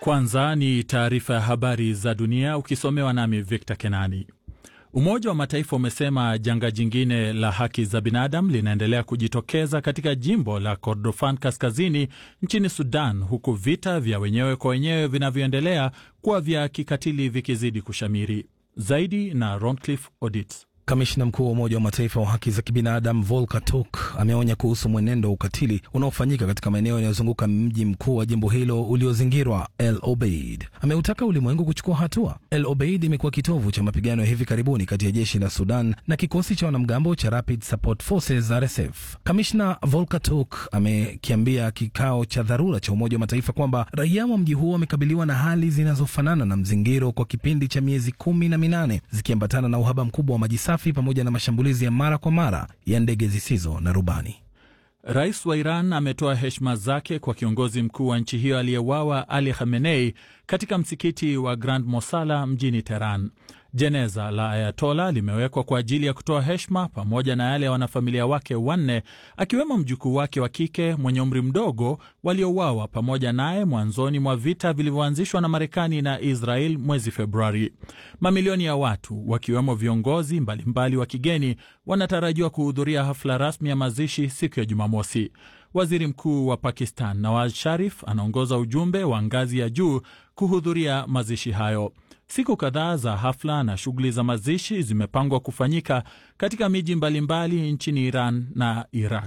Kwanza ni taarifa ya habari za dunia ukisomewa nami Victor Kenani. Umoja wa Mataifa umesema janga jingine la haki za binadamu linaendelea kujitokeza katika jimbo la Kordofan kaskazini nchini Sudan, huku vita vya wenyewe kwa wenyewe vinavyoendelea kuwa vya kikatili vikizidi kushamiri. Zaidi na Roncliffe Odits. Kamishna mkuu wa Umoja wa Mataifa wa haki za kibinadamu Volker Turk ameonya kuhusu mwenendo wa ukatili unaofanyika katika maeneo yanayozunguka mji mkuu wa jimbo hilo uliozingirwa El Obeid. Ameutaka ulimwengu kuchukua hatua. El Obeid imekuwa kitovu cha mapigano ya hivi karibuni kati ya jeshi la Sudan na kikosi cha wanamgambo cha Rapid Support Forces RSF. Kamishna Volker Turk amekiambia kikao cha dharura cha Umoja wa Mataifa kwamba raia wa mji huo wamekabiliwa na hali zinazofanana na mzingiro kwa kipindi cha miezi kumi na minane zikiambatana na uhaba mkubwa wa maji safi pamoja na mashambulizi ya mara kwa mara ya ndege zisizo na rubani. Rais wa Iran ametoa heshima zake kwa kiongozi mkuu wa nchi hiyo aliyewawa Ali Khamenei katika msikiti wa Grand Mosala mjini Teheran. Jeneza la Ayatola limewekwa kwa ajili ya kutoa heshima pamoja na yale ya wanafamilia wake wanne, akiwemo mjukuu wake wa kike mwenye umri mdogo waliouawa pamoja naye mwanzoni mwa vita vilivyoanzishwa na Marekani na Israel mwezi Februari. Mamilioni ya watu wakiwemo viongozi mbalimbali wa kigeni wanatarajiwa kuhudhuria hafla rasmi ya mazishi siku ya Jumamosi. Waziri Mkuu wa Pakistan Nawaz Sharif anaongoza ujumbe wa ngazi ya juu kuhudhuria mazishi hayo. Siku kadhaa za hafla na shughuli za mazishi zimepangwa kufanyika katika miji mbalimbali nchini Iran na Iraq.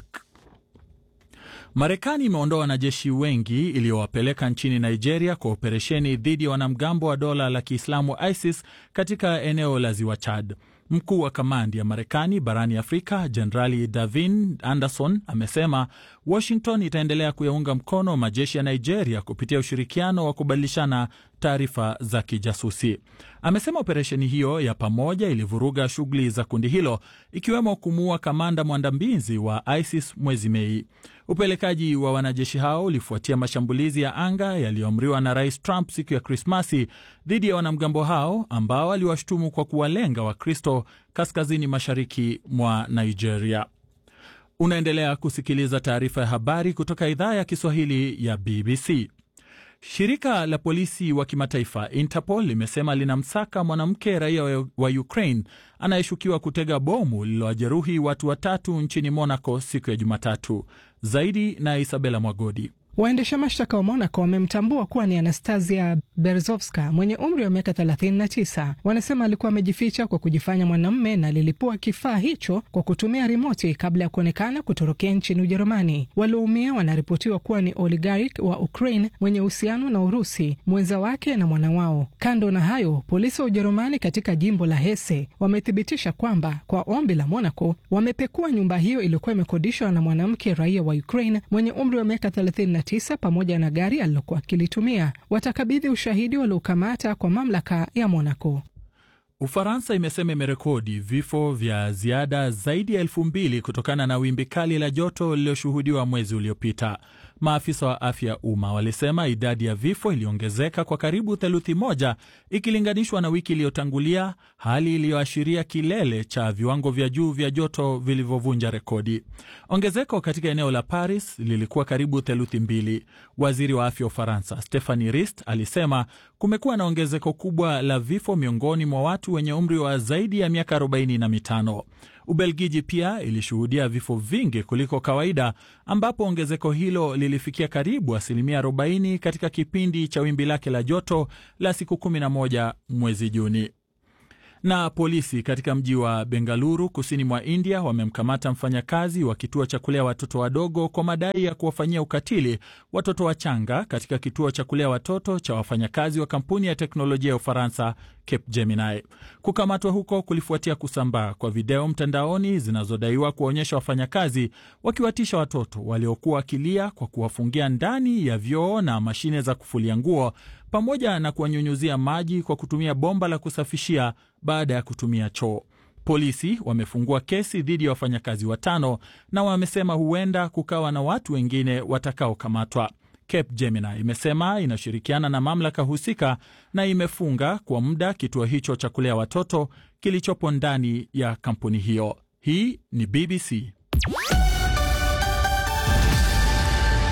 Marekani imeondoa wanajeshi wengi iliyowapeleka nchini Nigeria kwa operesheni dhidi ya wanamgambo wa dola la Kiislamu ISIS katika eneo la ziwa Chad. Mkuu wa kamandi ya Marekani barani Afrika Jenerali Davin Anderson amesema Washington itaendelea kuyaunga mkono majeshi ya Nigeria kupitia ushirikiano wa kubadilishana taarifa za kijasusi. Amesema operesheni hiyo ya pamoja ilivuruga shughuli za kundi hilo ikiwemo kumuua kamanda mwandambizi wa ISIS mwezi Mei. Upelekaji wa wanajeshi hao ulifuatia mashambulizi ya anga yaliyoamriwa na Rais Trump siku ya Krismasi dhidi ya wanamgambo hao ambao aliwashutumu kwa kuwalenga Wakristo kaskazini mashariki mwa Nigeria. Unaendelea kusikiliza taarifa ya habari kutoka idhaa ya Kiswahili ya BBC. Shirika la polisi wa kimataifa Interpol limesema linamsaka mwanamke raia wa Ukraine anayeshukiwa kutega bomu lililowajeruhi watu watatu nchini Monaco siku ya Jumatatu. Zaidi na Isabela Mwagodi. Waendesha mashtaka wa Monaco wamemtambua kuwa ni Anastasia Berzovska mwenye umri wa miaka 39. Wanasema alikuwa amejificha kwa kujifanya mwanamume na lilipua kifaa hicho kwa kutumia rimoti kabla ya kuonekana kutorokea nchini Ujerumani. Walioumia wanaripotiwa kuwa ni oligark wa Ukraine mwenye uhusiano na Urusi, mwenza wake na mwana wao. Kando na hayo, polisi wa Ujerumani katika jimbo la Hesse wamethibitisha kwamba kwa ombi la Monaco wamepekua nyumba hiyo iliyokuwa imekodishwa na mwanamke raia wa Ukraine mwenye umri wa miaka 30 tisa pamoja na gari alilokuwa akilitumia. Watakabidhi ushahidi waliokamata kwa mamlaka ya Monaco. Ufaransa imesema imerekodi vifo vya ziada zaidi ya elfu mbili kutokana na wimbi kali la joto lililoshuhudiwa mwezi uliopita. Maafisa wa afya ya umma walisema idadi ya vifo iliongezeka kwa karibu theluthi moja ikilinganishwa na wiki iliyotangulia, hali iliyoashiria kilele cha viwango vya juu vya joto vilivyovunja rekodi. Ongezeko katika eneo la Paris lilikuwa karibu theluthi mbili. Waziri wa afya wa Ufaransa Stephanie Rist alisema kumekuwa na ongezeko kubwa la vifo miongoni mwa watu wenye umri wa zaidi ya miaka arobaini na mitano. Ubelgiji pia ilishuhudia vifo vingi kuliko kawaida ambapo ongezeko hilo lilifikia karibu asilimia 40 katika kipindi cha wimbi lake la joto la siku 11 mwezi Juni. Na polisi katika mji wa Bengaluru kusini mwa India wamemkamata mfanyakazi wa kituo cha kulea watoto wadogo kwa madai ya kuwafanyia ukatili watoto wachanga katika kituo cha kulea watoto cha wafanyakazi wa kampuni ya teknolojia ya Ufaransa Capgemini. Kukamatwa huko kulifuatia kusambaa kwa video mtandaoni zinazodaiwa kuwaonyesha wafanyakazi wakiwatisha watoto waliokuwa wakilia kwa kuwafungia ndani ya vyoo na mashine za kufulia nguo pamoja na kuwanyunyuzia maji kwa kutumia bomba la kusafishia baada ya kutumia choo. Polisi wamefungua kesi dhidi ya wafanyakazi watano na wamesema huenda kukawa na watu wengine watakaokamatwa. Capgemini imesema inashirikiana na mamlaka husika na imefunga kwa muda kituo hicho cha kulea watoto kilichopo ndani ya kampuni hiyo. Hii ni BBC.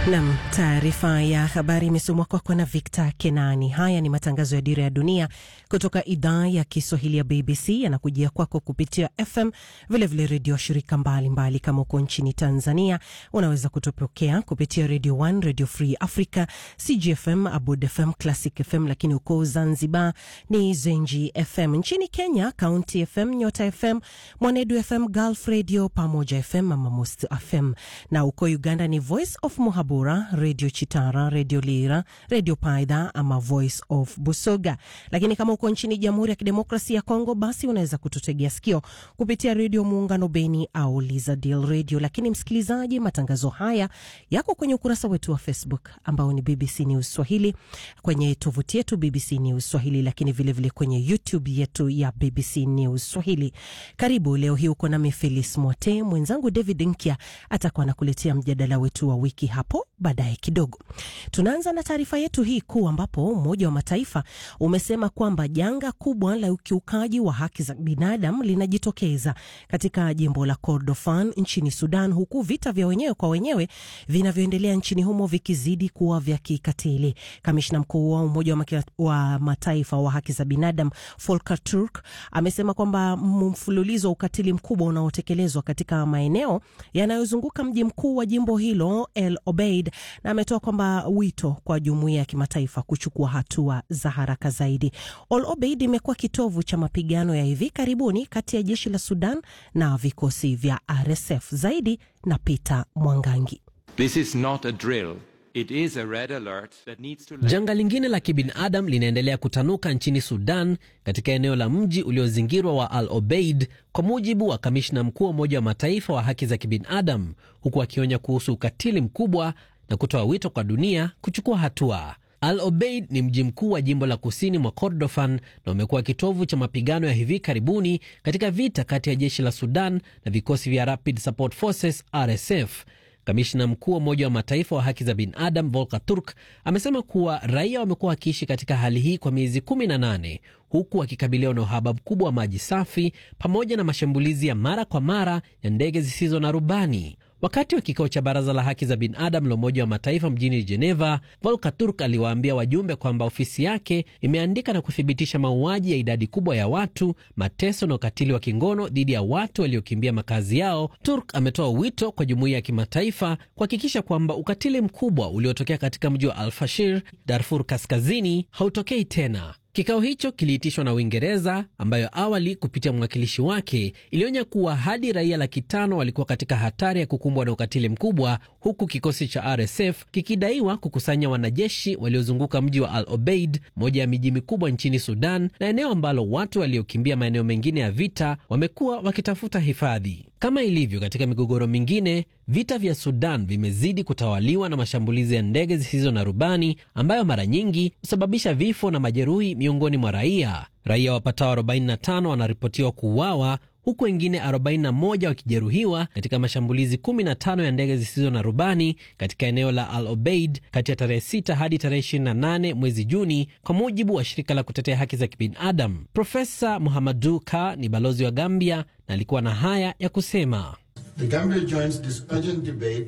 Nam, taarifa ya habari imesomwa kwako na Victor Kenani. Haya ni matangazo ya Dira ya Dunia kutoka idhaa ya Kiswahili ya BBC, yanakujia kwako kupitia FM, vilevile redio shirika mbalimbali mbali. Kama uko nchini Tanzania unaweza kutupokea kupitia Radio 1, Radio Free Africa, CGFM, Abud FM, Classic FM, lakini uko Zanzibar ni Zenji FM. Nchini Kenya, County FM, Nyota FM, Mwanedu FM, Gulf Radio, Pamoja FM, Mama Most FM, na uko Uganda ni Voice of Muhabu Bura, Radio Chitara, Radio Lira, Radio Paidha ama Voice of Busoga. Lakini kama uko nchini Jamhuri ya Kidemokrasia ya Kongo, basi unaweza kututegea sikio kupitia Redio Muungano Beni au Lizadil Radio. Lakini msikilizaji, matangazo haya yako kwenye ukurasa wetu wa Facebook ambao ni BBC News Swahili, kwenye tovuti yetu BBC News Swahili, lakini vilevile vile kwenye YouTube yetu ya BBC News Swahili. Karibu leo hii uko nami Felis Mwote, mwenzangu David Nkya atakuwa anakuletea mjadala wetu wa wiki hapo baadaye kidogo. Tunaanza na taarifa yetu hii kuu, ambapo Umoja wa Mataifa umesema kwamba janga kubwa la ukiukaji wa haki za binadamu linajitokeza katika jimbo la Kordofan nchini Sudan, huku vita vya wenyewe kwa wenyewe vinavyoendelea nchini humo vikizidi kuwa vya kikatili. Kamishna mkuu wa Umoja wa Mataifa wa haki za binadamu Volker Turk amesema kwamba mfululizo wa ukatili mkubwa unaotekelezwa katika maeneo yanayozunguka mji mkuu wa jimbo hilo El Obeid na ametoa kwamba wito kwa jumuiya ya kimataifa kuchukua hatua za haraka zaidi. Al Obeid imekuwa kitovu cha mapigano ya hivi karibuni kati ya jeshi la Sudan na vikosi vya RSF. Zaidi na Peter Mwangangi. This is not a drill. It is a red alert that needs to... Janga lingine la kibinadamu linaendelea kutanuka nchini Sudan katika eneo la mji uliozingirwa wa Al Obeid, kwa mujibu wa kamishna mkuu wa Umoja wa Mataifa wa haki za kibinadamu, huku akionya kuhusu ukatili mkubwa na kutoa wito kwa dunia kuchukua hatua. Al Obeid ni mji mkuu wa jimbo la kusini mwa Kordofan na umekuwa kitovu cha mapigano ya hivi karibuni katika vita kati ya jeshi la Sudan na vikosi vya Rapid Support Forces RSF. Kamishna mkuu wa Umoja wa Mataifa wa haki za binadamu Volker Turk amesema kuwa raia wamekuwa wakiishi katika hali hii kwa miezi 18 huku wakikabiliwa na uhaba mkubwa wa maji safi pamoja na mashambulizi ya mara kwa mara ya ndege zisizo na rubani. Wakati wa kikao cha baraza la haki za binadamu la Umoja wa Mataifa mjini Geneva, Volker Turk aliwaambia wajumbe kwamba ofisi yake imeandika na kuthibitisha mauaji ya idadi kubwa ya watu, mateso na ukatili wa kingono dhidi ya watu waliokimbia makazi yao. Turk ametoa wito kwa jumuiya ya kimataifa kuhakikisha kwamba ukatili mkubwa uliotokea katika mji wa Al-Fashir, Darfur Kaskazini, hautokei tena. Kikao hicho kiliitishwa na Uingereza ambayo awali kupitia mwakilishi wake ilionya kuwa hadi raia laki tano walikuwa katika hatari ya kukumbwa na ukatili mkubwa, huku kikosi cha RSF kikidaiwa kukusanya wanajeshi waliozunguka mji wa Al Obeid, moja ya miji mikubwa nchini Sudan na eneo ambalo watu waliokimbia maeneo mengine ya vita wamekuwa wakitafuta hifadhi. Kama ilivyo katika migogoro mingine, vita vya Sudan vimezidi kutawaliwa na mashambulizi ya ndege zisizo na rubani ambayo mara nyingi husababisha vifo na majeruhi miongoni mwa raia. Raia wapatao 45 wanaripotiwa kuuawa huku wengine 41 wakijeruhiwa katika mashambulizi 15 ya ndege zisizo na rubani katika eneo la Al Obeid kati ya tarehe 6 hadi tarehe 28 mwezi Juni, kwa mujibu wa shirika la kutetea haki za kibinadamu. Profesa Muhamadu Ka ni balozi wa Gambia na alikuwa na haya ya kusema. The Gambia joins this urgent debate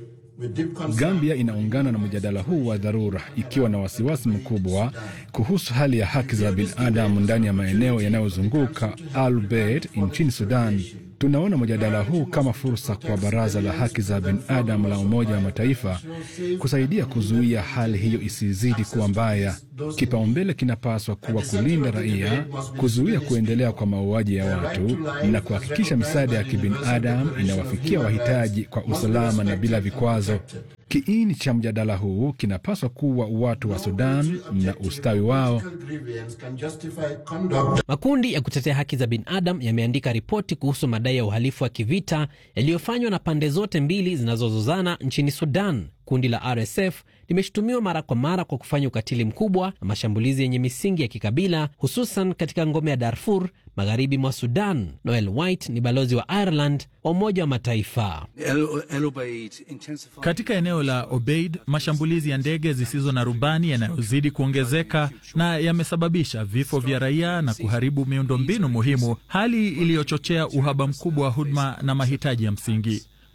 Gambia inaungana na mjadala huu wa dharura ikiwa na wasiwasi mkubwa kuhusu hali ya haki za binadamu ndani ya maeneo yanayozunguka Al Obeid nchini Sudan. Tunaona mjadala huu kama fursa kwa Baraza la Haki za Binadamu la Umoja wa Mataifa kusaidia kuzuia hali hiyo isizidi kuwa mbaya. Kipaumbele kinapaswa kuwa kulinda raia, kuzuia kuendelea kwa mauaji ya watu na kuhakikisha misaada ya kibinadamu inawafikia wahitaji kwa usalama na bila vikwazo. Kiini cha mjadala huu kinapaswa kuwa watu wa Sudan na ustawi wao. Makundi ya kutetea haki za binadamu yameandika ripoti kuhusu madai ya uhalifu wa kivita yaliyofanywa na pande zote mbili zinazozozana nchini Sudan. Kundi la RSF limeshutumiwa mara kwa mara kwa kufanya ukatili mkubwa na mashambulizi yenye misingi ya kikabila, hususan katika ngome ya Darfur magharibi mwa Sudan. Noel White ni balozi wa Ireland wa Umoja wa Mataifa. Katika eneo la Obeid, mashambulizi ya ndege zisizo na rubani yanayozidi kuongezeka na yamesababisha vifo vya raia na kuharibu miundombinu muhimu, hali iliyochochea uhaba mkubwa wa huduma na mahitaji ya msingi.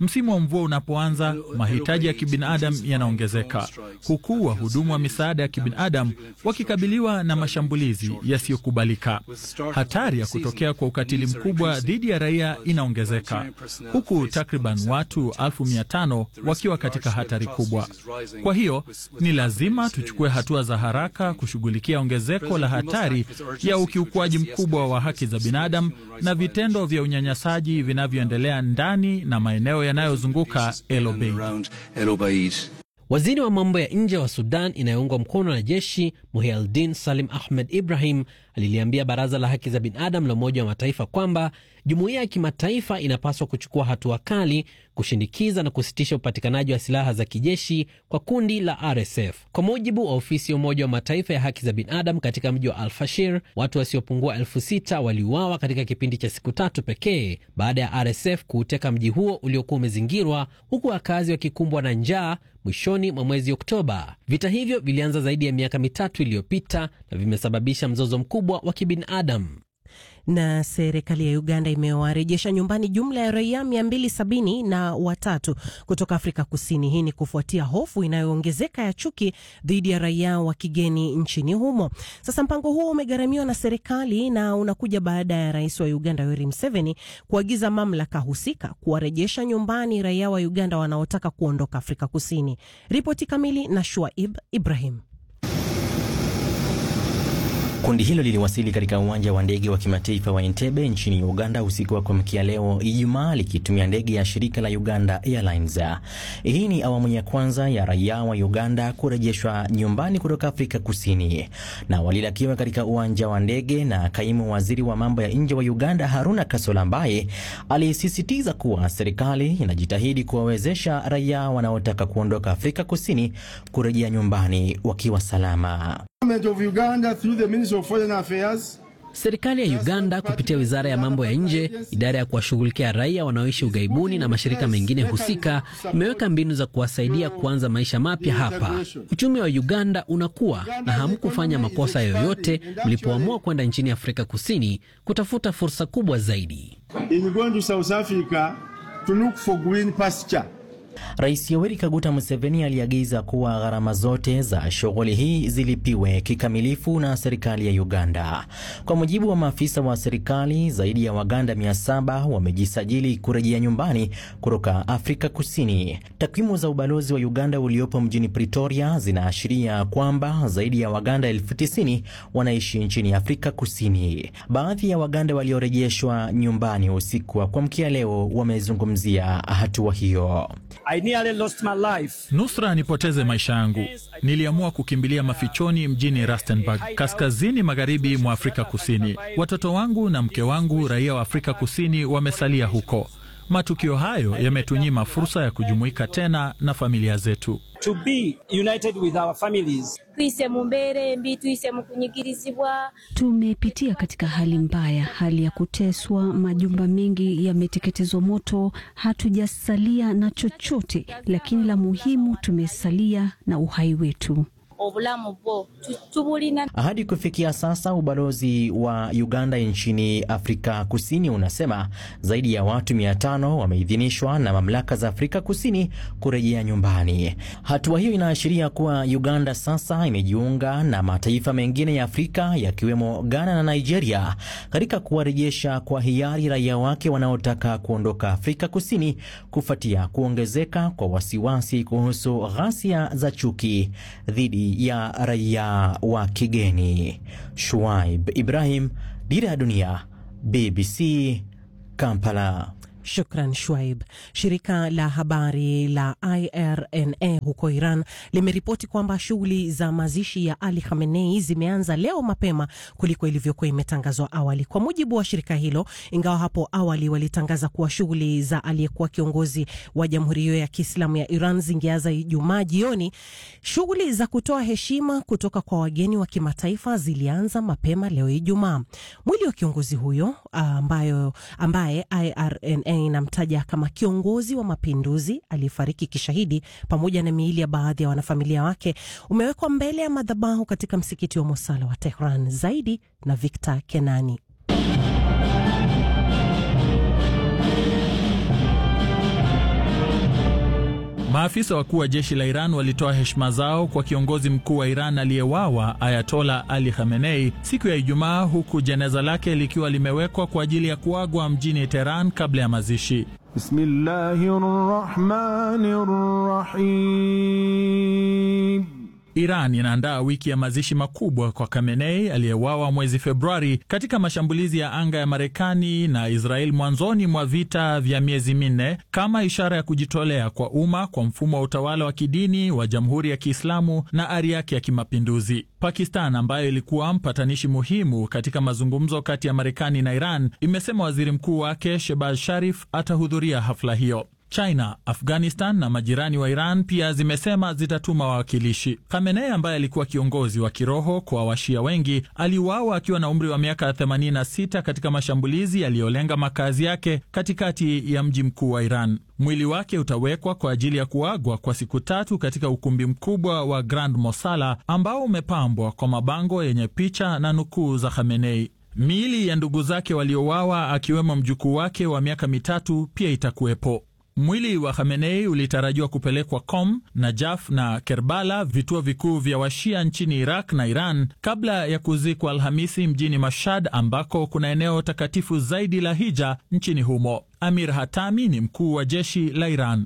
Msimu wa mvua unapoanza, mahitaji ya kibinadamu yanaongezeka, huku wahudumu wa misaada ya kibinadamu wakikabiliwa na mashambulizi yasiyokubalika. Hatari ya kutokea kwa ukatili mkubwa dhidi ya raia inaongezeka, huku takriban watu elfu mia tano wakiwa katika hatari kubwa. Kwa hiyo ni lazima tuchukue hatua za haraka kushughulikia ongezeko la hatari ya ukiukwaji mkubwa wa haki za binadamu na vitendo vya unyanyasaji vinavyoendelea ndani na maeneo yanayozunguka El Obeid. Waziri wa mambo ya nje wa Sudan inayoungwa mkono na jeshi Muhialdin Salim Ahmed Ibrahim aliliambia baraza la haki za binadamu la Umoja wa Mataifa kwamba jumuiya ya kimataifa inapaswa kuchukua hatua kali kushinikiza na kusitisha upatikanaji wa silaha za kijeshi kwa kundi la RSF. Kwa mujibu wa ofisi ya Umoja wa Mataifa ya haki za binadamu katika mji wa Al-Fashir, watu wasiopungua elfu sita waliuawa katika kipindi cha siku tatu pekee baada ya RSF kuuteka mji huo uliokuwa umezingirwa, huku wakazi wakikumbwa na njaa mwishoni mwa mwezi Oktoba. Vita hivyo vilianza zaidi ya miaka mitatu iliyopita na vimesababisha mzozo mkubwa wa kibinadamu. Na serikali ya Uganda imewarejesha nyumbani jumla ya raia 270 na watatu kutoka Afrika Kusini. Hii ni kufuatia hofu inayoongezeka ya chuki dhidi ya raia wa kigeni nchini humo. Sasa mpango huo umegharamiwa na serikali na unakuja baada ya rais wa Uganda Yoweri Museveni kuagiza mamlaka husika kuwarejesha nyumbani raia wa Uganda wanaotaka kuondoka Afrika Kusini. Ripoti kamili na Shuaib Ibrahim. Kundi hilo liliwasili katika uwanja wa ndege wa kimataifa wa Entebbe nchini Uganda usiku wa kuamkia leo Ijumaa, likitumia ndege ya shirika la Uganda Airlines. Hii ni awamu ya kwanza ya raia wa Uganda kurejeshwa nyumbani kutoka Afrika Kusini, na walilakiwa katika uwanja wa ndege na kaimu waziri wa mambo ya nje wa Uganda Haruna Kasola, ambaye alisisitiza kuwa serikali inajitahidi kuwawezesha raia wanaotaka kuondoka Afrika Kusini kurejea nyumbani wakiwa salama. Serikali ya Uganda kupitia wizara ya mambo ya nje, idara ya kuwashughulikia raia wanaoishi ughaibuni na mashirika mengine husika imeweka mbinu za kuwasaidia kuanza maisha mapya hapa. Uchumi wa Uganda unakuwa na hamkufanya makosa yoyote mlipoamua kwenda nchini Afrika Kusini kutafuta fursa kubwa zaidi. Rais Yoweri Kaguta Museveni aliagiza kuwa gharama zote za shughuli hii zilipiwe kikamilifu na serikali ya Uganda. Kwa mujibu wa maafisa wa serikali, zaidi ya Waganda 700 wamejisajili kurejea nyumbani kutoka Afrika Kusini. Takwimu za ubalozi wa Uganda uliopo mjini Pretoria zinaashiria kwamba zaidi ya Waganda elfu tisini wanaishi nchini Afrika Kusini. Baadhi ya Waganda waliorejeshwa nyumbani usiku wa kuamkia leo wamezungumzia hatua hiyo. I nearly lost my life. Nusra nipoteze maisha yangu. Niliamua kukimbilia mafichoni mjini Rustenburg, kaskazini magharibi mwa Afrika Kusini. Watoto wangu na mke wangu, raia wa Afrika Kusini, wamesalia huko. Matukio hayo yametunyima fursa ya kujumuika tena na familia zetu. To be united with our families. twise mu mbeera embi twise mu kunyigirizibwa Tumepitia katika hali mbaya, hali ya kuteswa, majumba mengi yameteketezwa moto, hatujasalia na chochote, lakini la muhimu tumesalia na uhai wetu. obulamu bwo tu- tubulina Hadi kufikia sasa ubalozi wa Uganda nchini Afrika Kusini unasema zaidi ya watu 500 wameidhinishwa na mamlaka za Afrika Kusini kurejea nyumbani. Hatua hiyo inaashiria kuwa Uganda sasa imejiunga na mataifa mengine ya Afrika yakiwemo Ghana na Nigeria katika kuwarejesha kwa hiari raia wake wanaotaka kuondoka Afrika Kusini kufuatia kuongezeka kwa wasiwasi kuhusu ghasia za chuki dhidi ya raia wa kigeni. Shuaib Ibrahim, Dira ya Dunia, BBC, Kampala. Shukran Shwaib. Shirika la habari la IRNA huko Iran limeripoti kwamba shughuli za mazishi ya Ali Khamenei zimeanza leo mapema kuliko ilivyokuwa imetangazwa awali. Kwa mujibu wa shirika hilo, ingawa hapo awali walitangaza kuwa shughuli za aliyekuwa kiongozi wa jamhuri hiyo ya Kiislamu ya Iran zingeanza Ijumaa jioni, shughuli za kutoa heshima kutoka kwa wageni wa kimataifa zilianza mapema leo Ijumaa. Mwili wa kiongozi huyo ambayo, ambaye IRNA inamtaja kama kiongozi wa mapinduzi aliyefariki kishahidi pamoja na miili ya baadhi ya wanafamilia wake umewekwa mbele ya madhabahu katika msikiti wa Mosala wa Tehran. Zaidi na Victor Kenani. Maafisa wakuu wa jeshi la Iran walitoa heshima zao kwa kiongozi mkuu wa Iran aliyewawa Ayatola Ali Khamenei siku ya Ijumaa, huku jeneza lake likiwa limewekwa kwa ajili ya kuagwa mjini Teheran kabla ya mazishi. Bismillahirrahmanirrahim. Iran inaandaa wiki ya mazishi makubwa kwa Khamenei aliyewawa mwezi Februari katika mashambulizi ya anga ya Marekani na Israel mwanzoni mwa vita vya miezi minne kama ishara ya kujitolea kwa umma kwa mfumo wa utawala wa kidini wa Jamhuri ya Kiislamu na ari yake ya kimapinduzi. Pakistan ambayo ilikuwa mpatanishi muhimu katika mazungumzo kati ya Marekani na Iran imesema waziri mkuu wake Shehbaz Sharif atahudhuria hafla hiyo. China, Afghanistan na majirani wa Iran pia zimesema zitatuma wawakilishi. Khamenei ambaye alikuwa kiongozi wa kiroho kwa washia wengi aliuawa akiwa na umri wa miaka 86 katika mashambulizi yaliyolenga makazi yake katikati ya mji mkuu wa Iran. Mwili wake utawekwa kwa ajili ya kuagwa kwa siku tatu katika ukumbi mkubwa wa Grand Mosala ambao umepambwa kwa mabango yenye picha na nukuu za Khamenei. Miili ya ndugu zake waliouawa akiwemo mjukuu wake wa miaka mitatu pia itakuwepo. Mwili wa Khamenei ulitarajiwa kupelekwa Qom, Najaf na Kerbala, vituo vikuu vya washia nchini Iraq na Iran, kabla ya kuzikwa Alhamisi mjini Mashhad, ambako kuna eneo takatifu zaidi la hija nchini humo. Amir Hatami ni mkuu wa jeshi la Iran.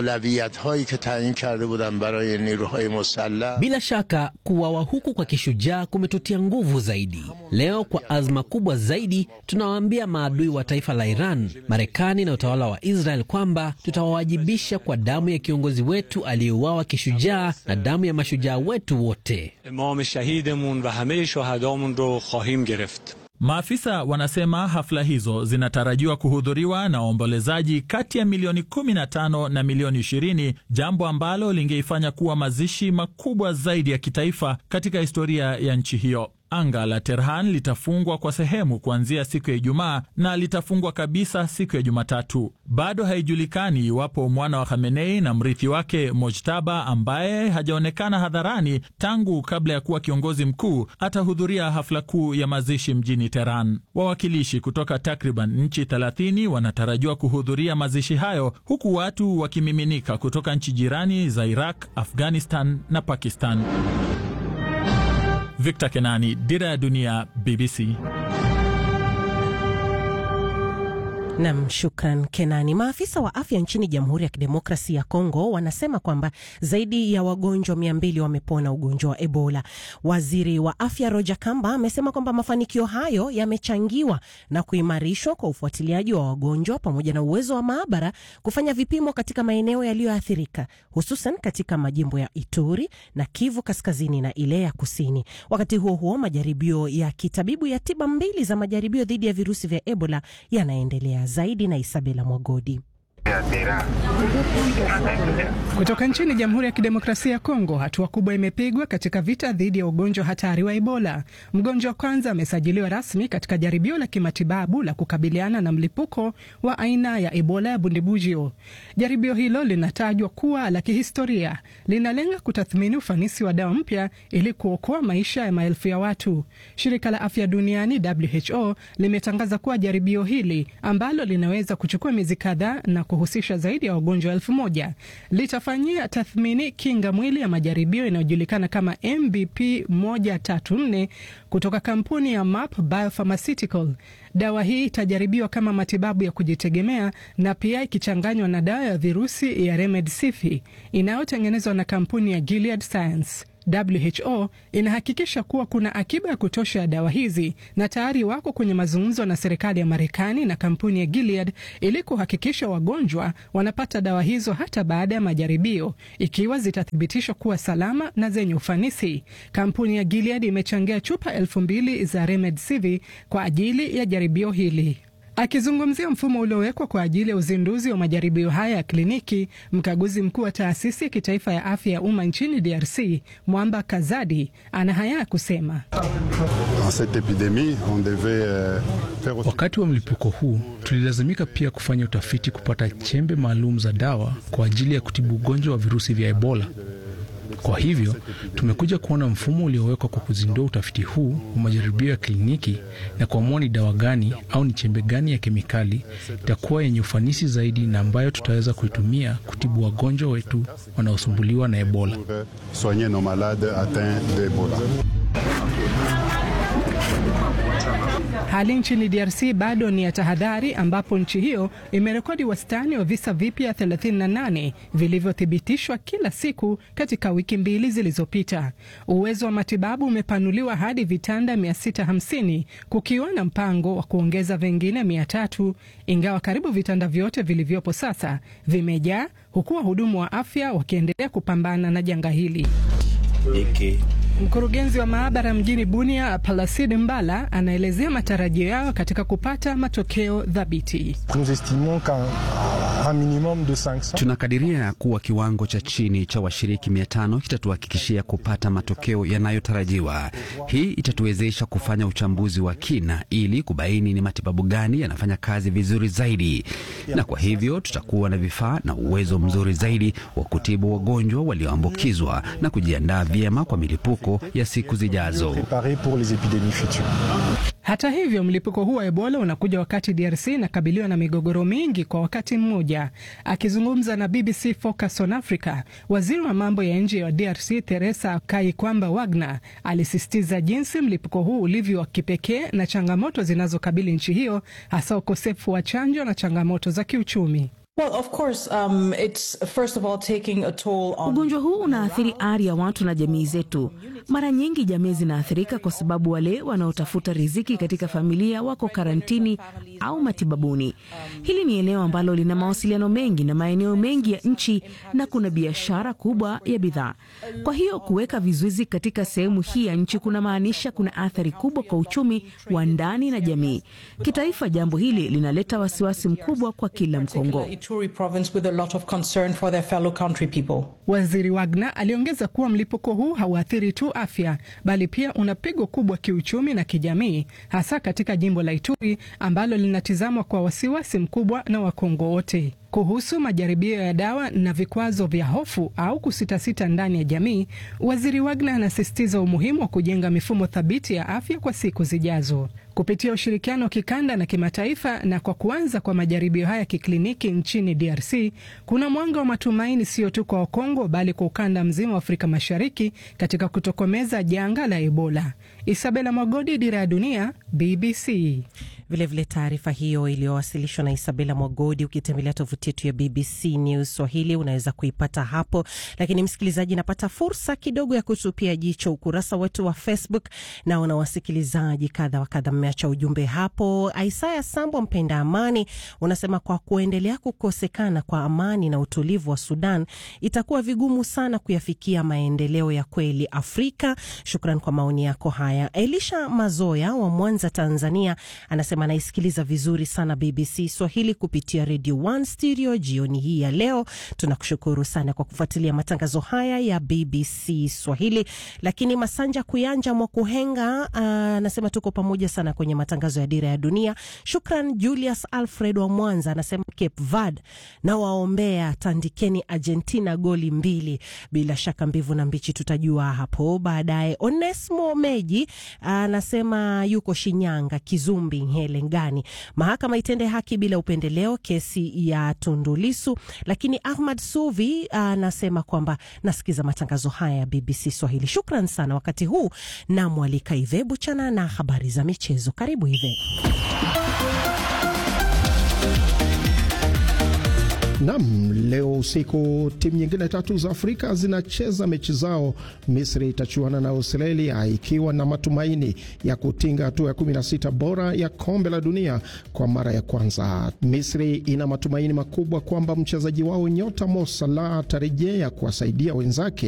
Bila shaka kuwawa huku kwa kishujaa kumetutia nguvu zaidi. Leo kwa azma kubwa zaidi, tunawaambia maadui wa taifa la Iran, Marekani na utawala wa Israel kwamba tutawawajibisha kwa damu ya kiongozi wetu aliyeuawa kishujaa na damu ya mashujaa wetu wote. imam shahidemun va hame shohadamun ro khahim gereft Maafisa wanasema hafla hizo zinatarajiwa kuhudhuriwa na waombolezaji kati ya milioni 15 na milioni 20, jambo ambalo lingeifanya kuwa mazishi makubwa zaidi ya kitaifa katika historia ya nchi hiyo. Anga la Tehran litafungwa kwa sehemu kuanzia siku ya Ijumaa na litafungwa kabisa siku ya Jumatatu. Bado haijulikani iwapo mwana wa Khamenei na mrithi wake Mojtaba, ambaye hajaonekana hadharani tangu kabla ya kuwa kiongozi mkuu, atahudhuria hafla kuu ya mazishi mjini Tehran. Wawakilishi kutoka takriban nchi 30 wanatarajiwa kuhudhuria mazishi hayo, huku watu wakimiminika kutoka nchi jirani za Iraq, Afghanistan na Pakistan. Victor Kenani, Dira ya Dunia, BBC. Nam, shukran Kenani. Maafisa wa afya nchini Jamhuri ya Kidemokrasi ya Kongo wanasema kwamba zaidi ya wagonjwa mia mbili wamepona ugonjwa wa Ebola. Waziri wa afya Roger Kamba amesema kwamba mafanikio hayo yamechangiwa na kuimarishwa kwa ufuatiliaji wa wagonjwa pamoja na uwezo wa maabara kufanya vipimo katika maeneo yaliyoathirika, hususan katika majimbo ya Ituri na Kivu Kaskazini na ile ya Kusini. Wakati huo huo, majaribio ya kitabibu ya tiba mbili za majaribio dhidi ya virusi vya Ebola yanaendelea zaidi na Isabela Mwagodi. Kutoka nchini Jamhuri ya Kidemokrasia ya Kongo, hatua kubwa imepigwa katika vita dhidi ya ugonjwa hatari wa Ebola. Mgonjwa wa kwanza amesajiliwa rasmi katika jaribio la kimatibabu la kukabiliana na mlipuko wa aina ya Ebola ya Bundibugyo. Jaribio hilo linatajwa kuwa la kihistoria, linalenga kutathmini ufanisi wa dawa mpya ili kuokoa maisha ya maelfu ya watu. Shirika la Afya Duniani WHO limetangaza kuwa jaribio hili ambalo linaweza kuchukua miezi kadhaa na kuhusisha zaidi ya wagonjwa elfu moja litafanyia tathmini kinga mwili ya majaribio inayojulikana kama MBP 134 kutoka kampuni ya MAP Biopharmaceutical. Dawa hii itajaribiwa kama matibabu ya kujitegemea na pia ikichanganywa na dawa ya virusi ya Remdesivir inayotengenezwa na kampuni ya Gilead Science. WHO inahakikisha kuwa kuna akiba ya kutosha ya dawa hizi na tayari wako kwenye mazungumzo na serikali ya Marekani na kampuni ya Gilead ili kuhakikisha wagonjwa wanapata dawa hizo hata baada ya majaribio, ikiwa zitathibitishwa kuwa salama na zenye ufanisi. Kampuni ya Gilead imechangia chupa elfu mbili za Remdesivir kwa ajili ya jaribio hili. Akizungumzia mfumo uliowekwa kwa ajili ya uzinduzi wa majaribio haya ya kliniki, mkaguzi mkuu wa taasisi ya kitaifa ya afya ya umma nchini DRC Mwamba Kazadi ana haya ya kusema. Wakati wa mlipuko huu tulilazimika pia kufanya utafiti kupata chembe maalum za dawa kwa ajili ya kutibu ugonjwa wa virusi vya Ebola. Kwa hivyo tumekuja kuona mfumo uliowekwa kwa kuzindua utafiti huu wa majaribio ya kliniki na kuamua ni dawa gani au ni chembe gani ya kemikali itakuwa yenye ufanisi zaidi na ambayo tutaweza kuitumia kutibu wagonjwa wetu wanaosumbuliwa na Ebola. Hali nchini DRC bado ni ya tahadhari, ambapo nchi hiyo imerekodi wastani wa visa vipya 38 vilivyothibitishwa kila siku katika wiki mbili zilizopita. Uwezo wa matibabu umepanuliwa hadi vitanda 650 kukiwa na mpango wa kuongeza vingine 300, ingawa karibu vitanda vyote vilivyopo sasa vimejaa, huku wahudumu wa afya wakiendelea kupambana na janga hili. Iki. Mkurugenzi wa maabara mjini Bunia, Placide Mbala, anaelezea matarajio yao katika kupata matokeo thabiti. Tunakadiria kuwa kiwango cha chini cha washiriki mia tano kitatuhakikishia kupata matokeo yanayotarajiwa. Hii itatuwezesha kufanya uchambuzi wa kina ili kubaini ni matibabu gani yanafanya kazi vizuri zaidi, na kwa hivyo tutakuwa na vifaa na uwezo mzuri zaidi wa kutibu wagonjwa walioambukizwa na kujiandaa vyema kwa milipuko ya siku zijazo. Hata hivyo, mlipuko huu wa Ebola unakuja wakati DRC inakabiliwa na migogoro mingi kwa wakati mmoja. Akizungumza na BBC Focus on Africa, waziri wa mambo ya nje wa DRC Teresa Kaikwamba Wagner alisisitiza jinsi mlipuko huu ulivyo wa kipekee na changamoto zinazokabili nchi hiyo, hasa ukosefu wa chanjo na changamoto za kiuchumi. Well, of course, um, it's first of all taking a toll on... Ugonjwa huu unaathiri ari ya watu na jamii zetu. Mara nyingi jamii zinaathirika kwa sababu wale wanaotafuta riziki katika familia wako karantini au matibabuni. Hili ni eneo ambalo lina mawasiliano mengi na maeneo mengi ya nchi na kuna biashara kubwa ya bidhaa. Kwa hiyo kuweka vizuizi katika sehemu hii ya nchi kunamaanisha kuna athari kubwa kwa uchumi wa ndani na jamii. Kitaifa, jambo hili linaleta wasiwasi mkubwa kwa kila Mkongo. Ituri province with a lot of concern for their fellow country people. Waziri Wagner aliongeza kuwa mlipuko huu hauathiri tu afya bali pia una pigo kubwa kiuchumi na kijamii, hasa katika jimbo la Ituri ambalo linatizamwa kwa wasiwasi mkubwa na Wakongo wote. Kuhusu majaribio ya dawa na vikwazo vya hofu au kusitasita ndani ya jamii, waziri Wagner anasisitiza umuhimu wa kujenga mifumo thabiti ya afya kwa siku zijazo kupitia ushirikiano wa kikanda na kimataifa. Na kwa kuanza kwa majaribio haya kikliniki nchini DRC, kuna mwanga wa matumaini sio tu kwa Wakongo bali kwa ukanda mzima wa Afrika Mashariki katika kutokomeza janga la Ebola. Isabela Mwagodi, Dira ya Dunia, BBC. Vilevile taarifa hiyo iliyowasilishwa na Isabela Mwagodi, ukitembelea tovuti yetu ya BBC News Swahili unaweza kuipata hapo. Lakini msikilizaji, napata fursa kidogo ya kutupia jicho ukurasa wetu wa Facebook. Naona wasikilizaji kadha wa kadha mmeacha ujumbe hapo. Isaya Sambo, mpenda amani, unasema kwa kuendelea kukosekana kwa amani na utulivu wa Sudan itakuwa vigumu sana kuyafikia maendeleo ya kweli Afrika. Shukran kwa maoni yako haya. Elisha Mazoya wa Mwanza, Tanzania, anasema anaisikiliza vizuri sana BBC Swahili kupitia Radio One Stereo jioni hii ya leo. Tunakushukuru sana kwa kufuatilia matangazo haya ya BBC Swahili. Lakini Masanja Kuyanja Mwakuhenga anasema tuko pamoja sana kwenye matangazo ya Dira ya Dunia. Shukran. Julius Alfred wa Mwanza anasema Cape Verde na waombea, tandikeni Argentina goli mbili. Bila shaka mbivu na mbichi tutajua hapo baadaye. Onesmo Meji anasema yuko Shinyanga, Kizumbi Helengani, mahakama itende haki bila upendeleo kesi ya Tundulisu. Lakini Ahmad Suvi anasema kwamba nasikiza matangazo haya ya BBC Swahili. Shukran sana. Wakati huu namwalika Ive Buchana na habari za michezo. Karibu Ive. Nam, leo usiku timu nyingine tatu za Afrika zinacheza mechi zao. Misri itachuana na Australia ikiwa na matumaini ya kutinga hatua ya 16 bora ya kombe la dunia kwa mara ya kwanza. Misri ina matumaini makubwa kwamba mchezaji wao nyota Mo Salah atarejea kuwasaidia wenzake